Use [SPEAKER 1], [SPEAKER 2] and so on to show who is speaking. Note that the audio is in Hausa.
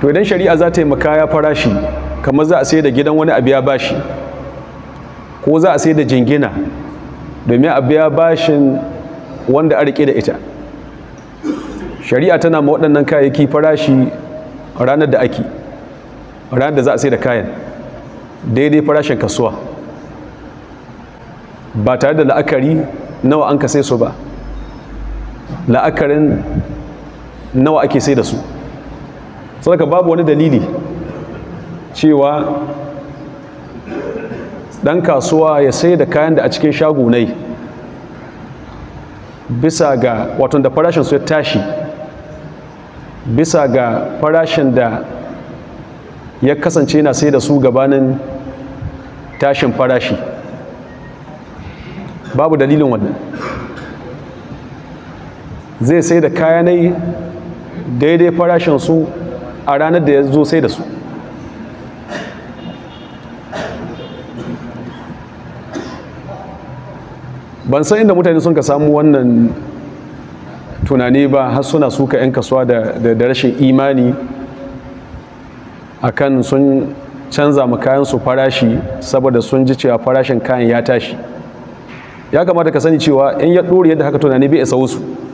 [SPEAKER 1] to idan shari'a za ta yi makaya farashi kamar za a sai da gidan wani abu ya bashi ko za a sai da jingina domin a biya bashin wanda a rike da ita shari'a tana ma waɗannan kayayyaki farashi ranar da ake ranar da za a sai da kayan daidai farashin kasuwa ba tare da la'akari nawa an ka sai su ba la'akarin nawa ake sai da su sadaka babu wani dalili cewa ɗan kasuwa ya sai da kayan da a cikin shagunai bisa ga wato da farashin su ya tashi bisa ga farashin da ya kasance na sai da su gabanin tashin farashi babu dalilin wannan zai sai da kayanai daidai farashin su a ranar da ya zo sai da su ban san inda mutane sun ka samu wannan tunani ba har suna suka 'yan kasuwa da rashin imani akan sun canza ma kayan su farashi saboda sun ji cewa farashin kayan ya tashi ya kamata ka sani cewa in ya ɗori yadda haka tunani bai isa wasu